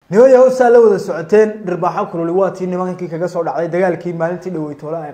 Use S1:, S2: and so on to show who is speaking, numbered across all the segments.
S1: niman yahowsaa la wada socoteen dhirbaaxo kululi waa tii nimankii kaga soo dhacday dagaalkii maalintii dhaweytoole ay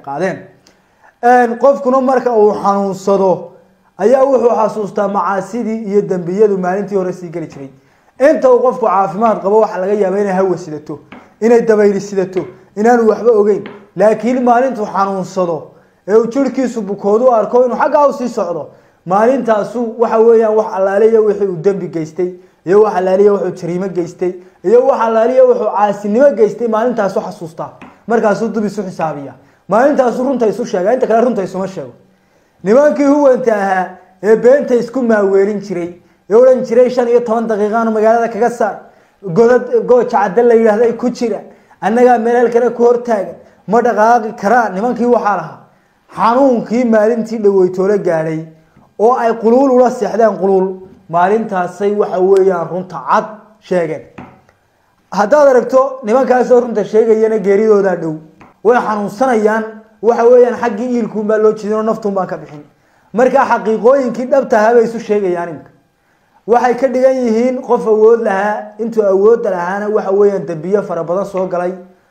S1: qaadeen qofkuna marka uu xanuunsado ayaa wuxuu xasuustaa macaasidii iyo dembiyadu maalintii hore sii geli jiray inta uu qofku caafimaad qabo waxaa laga yaaba inay hawa sidato inay dabayli sidato inaanu waxba ogeyn laakiin maalintuu xanuunsado ee uu jirhkiisu bukoodu arko inuu xaggaa usii socdo maalintaasu waxa weeyaan wax allaaliya wixii uu dembi geystay iyo wax allaaliya wuxuu jariimo geystay iyo wax allaaliya wuxuu caasinimo geystay maalintaasu xasuustaa markaasuu dub isu xisaabiya maalintaasu runta isu sheega inta kale runta isuma sheego nimankii huwanta ahaa ee beenta isku maaweelin jiray ee odhan jiray shan iyo toban daqiiqaanu magaalada kaga saar godad gooja cadda la yidhahda ku jira annagaa meeleel kale ku hortaagan ma dhaqaaqi karaan nimankii waxaa lahaa xanuunkii maalintii dhaweytoole gaadhay oo ay quluul ula seexdeen quluul maalintaasay waxa weeyaan runta cad sheegeen haddaad aragto nimankaasoo runta sheegayana geeridoodaa dhow way xanuunsanayaan waxa weeyaan xaggii iilkuunbaa loo jeedin oo naftuun baan ka bixin markaa xaqiiqooyinkii dhabtahaa bay isu sheegayaan imka waxay ka dhigan yihiin qof awood lahaa intuu awoodda lahaana waxa weeyaan dembiyo fara badan soo galay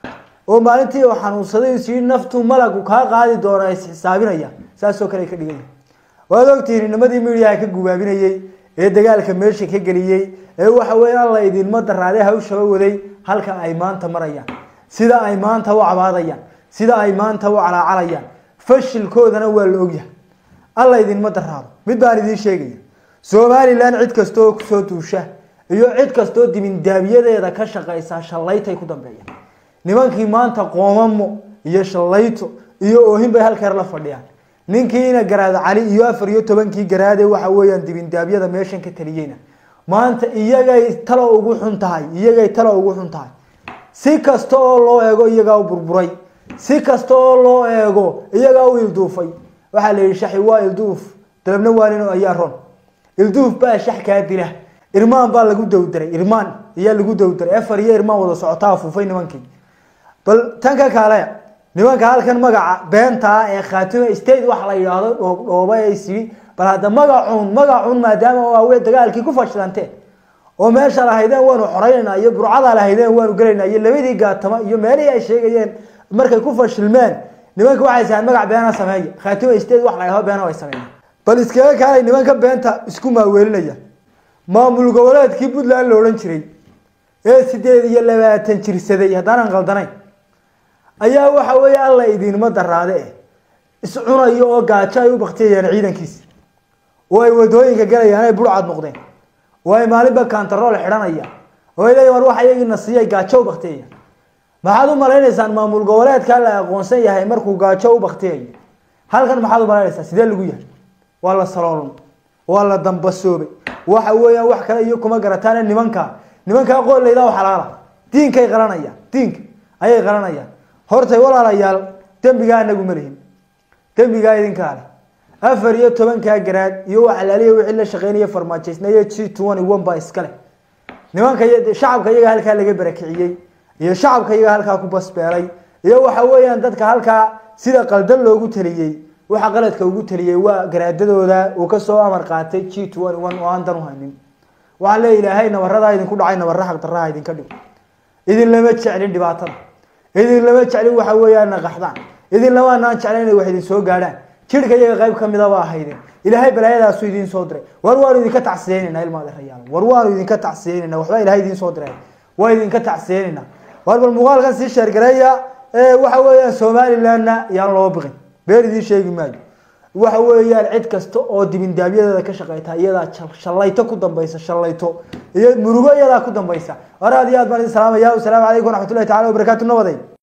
S1: oo maalintii uu xanuunsaday is yii naftu malagu kaa qaadi doona is xisaabinaya saasoo kale ay ka dhigan yihiin waad ogtihiin nimadii midiyaha ka gubaabinayey ee dagaalka meesha ka geliyey ee waxa weya alla idinma daraade hawshaba waday halka ay maanta marayaan sida ay maanta u cabaadayaan sida ay maanta u calaacalayaan fashilkoodana waa la ogyahay alla idinma daraado mid baan idiin sheegaya somalilan cid kastaoo kusoo duusha iyo cid kastoo dibindaabiyadeeda ka shaqaysa shallaytay ku dambeeyaan nimankii maanta qoomamo iyo shallayto iyo oohin bay halkeer la fadhiyaan ninkiina garaad cali iyo afar iyo tobankii garaade waxa weeyaan dibindaabyada meeshan ka taliyeyna maanta iyagay talo ugu xun tahay iyagay talo ugu xun tahay si kasta oo loo eego iyagaa u burburay si kasta oo loo eego iyagaa u ilduufay waxaa la yihi shaxi waa ilduuf dalabna waa nin ayaa ron ilduuf baa shax kaa dila irmaan baa lagu dowdaray irmaan ayaa lagu dowdaray afar iyo irmaan wada socotaa afuufay nimankii bal tan ka kaale nimanka halkan magaca beentaa ee khaatime state wax la yidhaahdo dhoobdhooba ee isii bal hadda magacuun magacuun maadaama waawe dagaalkii ku fashilanteen oo meesha lahaydeen waanu xoreynayna iyo burcada lahaydeen waanu gelaynaa iyo labadii gaatama iyo meelihii ay sheegayeen markay ku fashilmeen nimanka waxay sahaan magac beena sameeya khaatime state wax la yidhahdo beena way sameeyeen bal iskaga kaalay nimanka beenta isku maaweelinaya maamul goboleedkii puntland la odhan jiray ee sideed iyo labaatan jirsaday haddaanan qaldanayn ayaa waxa weeye alla idinma daraade eh iscunayo oo gaajo ay u baktiyayaan ciidankiisa oo ay wadooyinka galayaan ay burcad noqdeen oo ay maalinba kantarool xidhanayaan oo ay leeyihin war waxa iyagiina siiyay gaajo u baktiyayaan maxaad u malaynaysaan maamul goboleedka la aqoonsan yahay markuu gaajo u baktiyayo halkan maxaad u malaynaysaa sidee lagu yahay waa la saloolmay waa la dambasoobay waxa weeyaan wax kale iyo kuma garataan nimanka nimankaa qooleyda xalaala diinkay qaranayaan diinka ayay qaranayaan hortay walaalayaal dembigaa anagu ma lihin dembigaa idinkaa leh afar iyo tobankaa garaad iyo waxalaaliya wixii la shaqeynaya farmaajaysnaye g twenty one baa iskale nimanka shacabka iyaga halkaa laga barakiciyey iyo shacabka iyaga halkaa ku basbeelay iyo waxa weeyaan dadka halkaa sida qaldan loogu taliyey waxa qaladka ugu taliyey waa garaadadooda uu kasoo amar qaatay g twenty one oo aan dan u haynin waxaa le ilaahay nabaradaa idinku dhacay nabara xaq daraha idinka dhigo idin lama jeclin dhibaatada idin lama jeclin waxa weeyaan naqaxdaan idin lamaanaan jeclan inay wax idin soo gaadhaan jirhka iyaga qayb kamida ba ahaydeen ilaahay balaayadaasu idin soo diray war waanu idinka tacsiyeynayna ilmaadarayaal war waanu idinka tacsiyeynayna waxba ilahay idin soo diray waa idinka tacsiyeynayna war bal muuqaalkan sii sheergareeya waxa weeyaan somalilandna yaan loo biqin beer idiin sheegi maayo waxa weeyaan cid kasta oo dibindaabyadeeda ka shaqeyta iyadaa shallayto ku dambaysa shallayto iyo murugo iyadaa ku dambaysa war aad iyo aad baan idin salaamaya wasalaamu calaykum waraxmatullahi tacala wabarakaatu nabaday